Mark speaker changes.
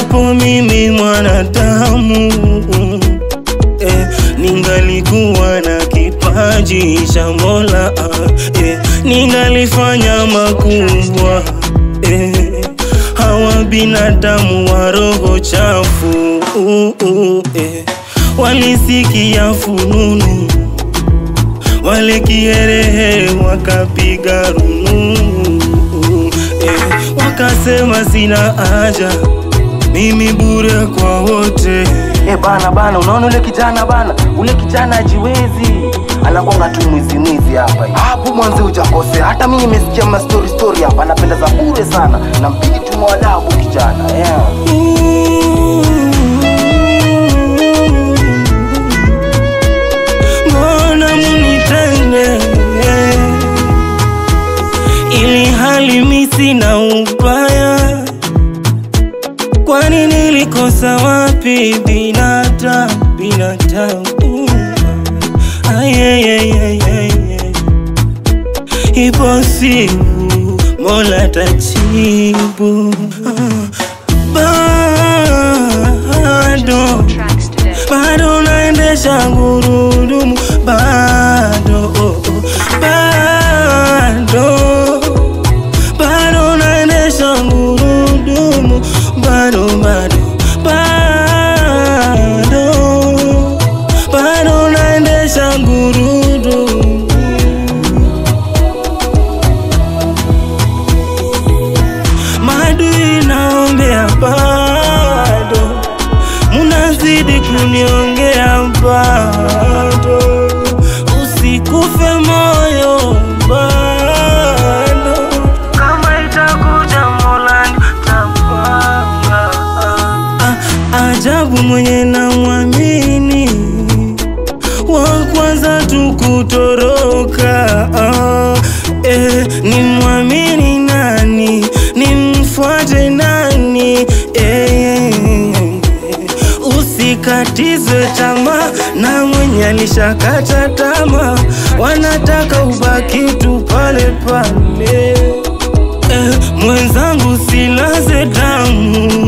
Speaker 1: japo mimi mwanadamu eh, ningalikuwa na kipaji cha Mola eh, ningalifanya makubwa eh, hawa binadamu wa roho chafu uh, uh, eh, walisikia fununu wale kiherehe wakapiga rununu eh, wakasema sina haja mimi bure kwa wote
Speaker 2: Eh bana bana, unaona ule kijana bana, ule kijana ajiwezi, anakwanga tu mwizi mwizi hapa hivi. Hapo mwanzo hujakosea, hata mimi nimesikia ma story story hapa, anapenda za bure sana, nampigi tu mwadabu kijana yeah.
Speaker 1: mbona munitende ili hali mi sina ubaya kwani nilikosa wapi binadamu binadamu ayeyeyeyeye ipo siku mola tajibu bado
Speaker 3: Tracks today.
Speaker 1: bado naendesha gurudumu bado oh, oh, bado bado naendesha gurudumu bado bado bado bado naendesha gurudumu madui naombea bado munazidi kuniongea bado usikufe moyo bado kama itakuja molani tapanga ah, ajabu mwenye namwamini wa kwanza tu kutoroka ah, eh, ni mwamini nani nimfuate nani eh, usikatizwe tamaa na mwenye alishakata tamaa wanataka ubaki tu pale pale eh, mwenzangu silaze damu